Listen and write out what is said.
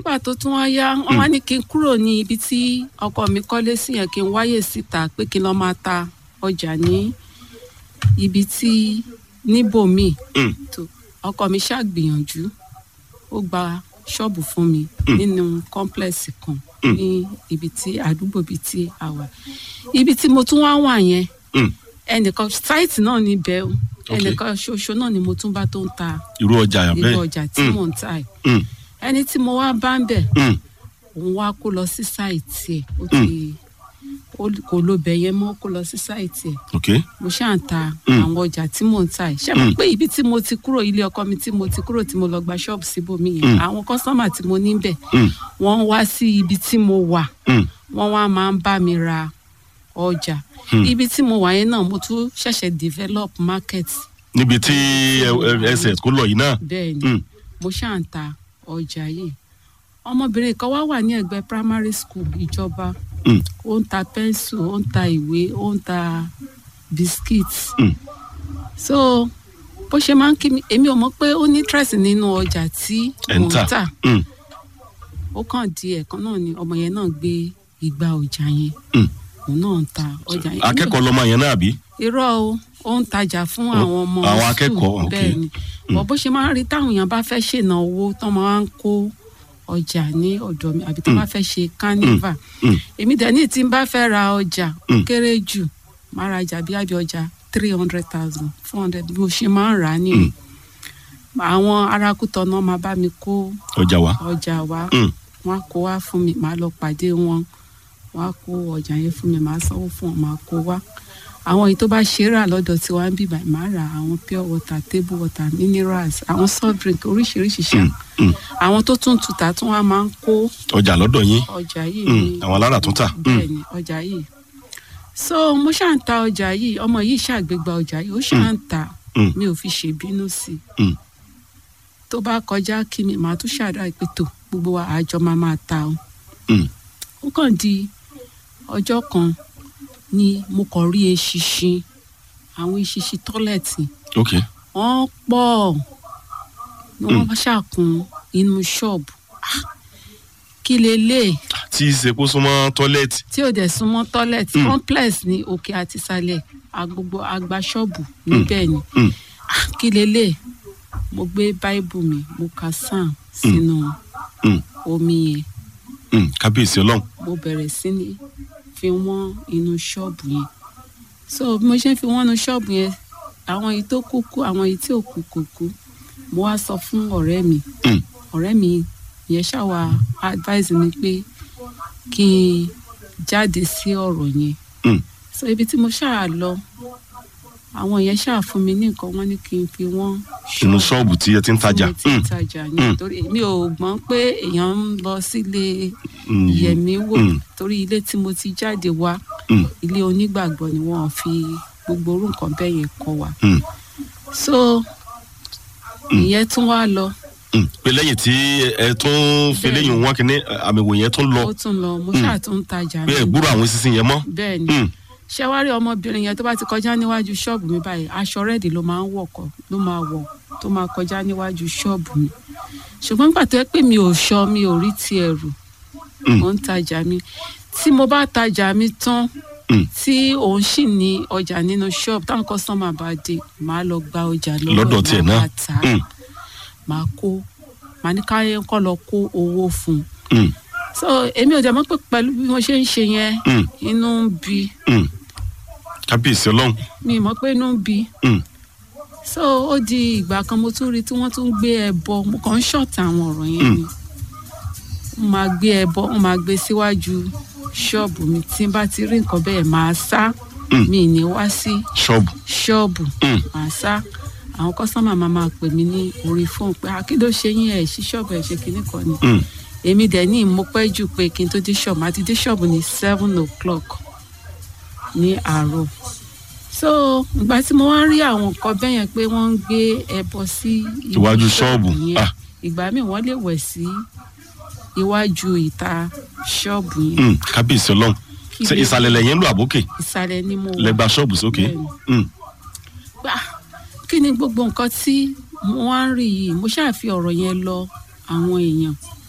nígbà tó tún wá yá wọn wá ní kí n kúrò ní ibi tí ọkọ mi kọ́lé sí yẹn kí n wáyè síta pé kí n lọ́ọ́ máa ta ọjà ní ibi tí níbòmíì Mm. tó ọkọ mi ṣàgbìyànjú ó gba ṣọ́ọ̀bù fún mi nínú kọ́ńplẹ̀sì kan ní ibi tí àdúgbò bíi tí a wà ibi tí mo tún wá wà yẹn Mm. ẹnìkan sáìtì náà níbẹ̀ o Ok. ẹnìkan ṣoṣo náà ni mo tún bá tó ń ta irú ọjà yà irú bẹ́ẹ̀ ọjà tí Mm. mò ń ta ẹ̀ Mm. ẹni tí mo wá bá ń bẹ̀ Mm. òun wá kó lọ sí sáìtì ẹ̀ ó ti ó- kò lo bẹ̀ yẹn mọ́ kó lọ sí sáìtì ẹ̀ ok mo ṣáà ń ta Mm. àwọn ọjà tí mò ń ta ẹ̀ ṣé mo pé ibi tí mo ti kúrò ilé ọkọ mi tí mo ti kúrò tí mo lọ gba ṣọ́ọ̀bù síbòmí yẹn àwọn kọ́sọ́mà tí mo ní bẹ̀ Mm. wọ́n wá sí ibi tí mo wà Mm. wọ́n wá máa ń bá mi ra ọjà ibi tí mo wà yẹn náà mo tún ṣẹ̀ṣẹ̀ develop market níbi tí ẹ- ẹ- ẹsẹ̀ kó lọ yìí náà bẹ́ẹ̀ ni Mm. mo ṣáà ń ta ọjà yìí ọmọbìnrin kan wá wà ní ẹ̀gbẹ́ primary school ìjọba Mm. ó ń ta pẹ́ńsù ó ń ta ìwé ó ń ta biscuits Mm. so bó ṣe máa ń kí mi èmi ò mọ̀ pé ó ní interest nínú ọjà tí ẹ̀ mò ń ń tà tà Mm. ó kàn di ẹ̀kan náà ni ọmọ yẹn náà gbé igba ọjà yẹn Mm. òun náà ń ta ọjà yẹn akẹ́kọ̀ọ́ lọmọ yẹn náà bí irọ́ o ó ń tajà fún àwọn ọmọ àwọn school, akẹ́kọ̀ọ́, ok. bẹ́ẹ̀ ni bọ̀ bó ṣe máa ń rí táwọn èèyàn bá fẹ́ ṣènáwó tó máa ń kó ọjà ní ọ̀dọ̀ mi àbí tó bá fẹ́ ṣe carnival Mm. èmi dẹ̀ ní tí n bá fẹ́ ra ọjà ó Mm. kéré jù máa ra ọjà bí àbí ọjà three hundred thousand four hundred bí mo ṣe máa ń rà á nìyẹn àwọn arákùtọ̀ náà máa bá mi kó ọjà wa ọjà wá Mm. wọn á kó wá fún mi màá lọ pàdé wọn wọn á kó ọjà yẹn fún mi màá sanwó fún wọn màá kó wá àwọn èyí tó bá ṣe é rà lọ́dọ̀ tí wọ́n á bì báyìí màá ra àwọn pure water table water minerals àwọn soft drink oríṣiríṣi ṣá Mm. àwọn tó tún tuta tí wọ́n á máa ń kó ọjà lọ́dọ̀ yín ọjà yìí Mm. ní àwọn alára tún tà Mm. bẹ́ẹ̀ ni ọjà yìí so mo ṣáà ń ta ọjà yìí ọmọ yìí ṣàgbégbá ọjà yìí ó ṣáà ń ta Mm. mi ò fi ṣèbínú sí i Mm. tó bá kọjá kí mi màá tún ṣàdá pé tó gbogbo wa àjọ máa máa ta o Mm. ó kàn di ọjọ́ kan ni mo kàn rí eṣinṣin àwọn eṣinṣin tọ́lẹ̀tì ok wọ́n pọ̀ ni wọ́n bá ṣàkun inú ṣọ́ọ̀bù Ah, kí lélẹ̀ tí í ṣe kó súnmọ́ tọ́lẹ́ẹ̀tì tí ò dẹ̀ súnmọ́ tọ́lẹ̀tì Mm. complex ní òkè àti ìsàlẹ̀ agbogbo agba ṣọ́ọ̀bù níbẹ̀ ni Mm. Ah, kí lélẹ̀ mo gbé báíbù mi mo ka sam sínú Mm. omi yẹn Mm. kábíyèsí ọlọ́run mo bẹ̀rẹ̀ sí ní fi wọ́n inú ṣọ́ọ̀bù yẹn so bí mo ṣe ń fi wọ́n inú ṣọ́ọ̀bù yẹn àwọn èyí tó kú kú àwọn èyí tí ò kú kò kú mo wá sọ fún ọ̀rẹ́ mi Mm. ọ̀rẹ́ mi yẹn ṣàwà advice mi pé kí n jáde sí ọ̀rọ̀ yẹn Mm. so ibi tí mo ṣáà lọ àwọn yẹn ṣáà fún mi ní nǹkan wọ́n ní kí n fi wọ́n inú ṣọ́ọ̀bù tí ẹ ti ń tajà tí mo ti ń Mm. tajà Mm. ní torí mi ò gbọ́n pé èèyàn ń lọ sílé Mm. yẹ̀mí wò Mm. torí ilé tí mo ti jáde wá Mm. ilé onígbàgbọ́ ni wọ́n fi gbogbo orú nǹkan bẹ́ẹ̀ yẹn kọ́ wa Mm. so ìyẹn tún wá lọ Mm. pé lẹ́yìn tí ẹ tún fi Bẹ́ẹ̀ni. léyìn wọn kìíní àmì ìwò yẹn tún lọ ó tún lọ mo ṣáà tún ń tajà pé mi ẹ gbúrò àwọn sísìn yẹn mọ́ bẹ́ẹ̀ ni Mm. ṣé wá rí ọmọbìnrin yẹn tó bá ti kọjá níwájú ṣọ́ọ̀bù mi báyìí aṣọ rẹ́ẹ̀dì ló máa ń wọ̀ kọ́ ló máa wọ̀ tó máa kọjá níwájú ṣọ́ọ̀bù mi ṣùgbọ́n nígbà tó yẹ pé mi ò ṣọ mi ò rí ti ẹ̀rù Mm. mo ń tajà mi tí mo bá tajà mi tán Mm. tí òun sì ní ọjà nínú ṣọ́ọ̀bù táwọn kọ́sọ́mà bá dé màá lọ gba ọjà lọ́wọ́ lọ́dọ̀ ẹ̀, tiẹ̀ màá náà bá tà á Mm. màá kó màá ní káyé kọ́ lọ kó owó fún un Mm. so èmi ò dẹ̀ mọ̀ pé pẹ̀lú bí mo ṣe ń ṣe yẹn Mm. inú ń bi Mm. kábíyèsí ọlọ́run mi mọ̀ pé inú ń bi Mm. so ó di ìgbà kan mo tún rí tí wọ́n tún gbé ẹbọ mo kàn ń ṣọ̀tà àwọn ọ̀rọ̀ yẹn ni wọ́n máa gbé ẹbọ wọ́n máa gbé síwájú ṣọ́ọ̀bù mi tí n bá ti rí nǹkan bẹ́ẹ̀ máa sá Mm. mi ì ní wá sí ṣọ́ọ̀bù ṣọ́ọ̀bù Mm. máa sá àwọn kọ́sọ́mà máa máa pè mí ní orí fóònù pé akíndó ṣe yín ẹ̀ sí ṣọ́ọ̀bù ẹ̀ ṣe kinní kan ni Mm. èmi dẹ̀ ní mo pẹ́ jù pé kí n tó dé ṣọ́ọ̀bù máa ti dé ṣọ́ọ̀bù ní seven o'clock ní àárọ̀ so ìgbà tí mo wá ń rí àwọn nǹkan bẹ́ẹ̀ yẹn pé wọ́n ń gbé ẹbọ sí ibi Iwájú ṣọ́ọ̀bù. yẹn Ah. ìgbà míì wọ́n lè wẹ̀ sí iwájú ìta ṣọ́ọ̀bù yẹn Mm. kábíyèsí ọlọ́run Kí ṣe ló- ìsàlẹ̀ lẹ́yìn ń lò àbókè ìsàlẹ̀ ni mo wà lẹ́gbàá ṣọ́ọ̀bù sókè Bẹ́ẹ̀ni. Mm. gbà kí ni gbogbo nǹkan tí mo wá ń rí yìí mo ṣáà fi ọ̀rọ̀ yẹn lọ àwọn èèyàn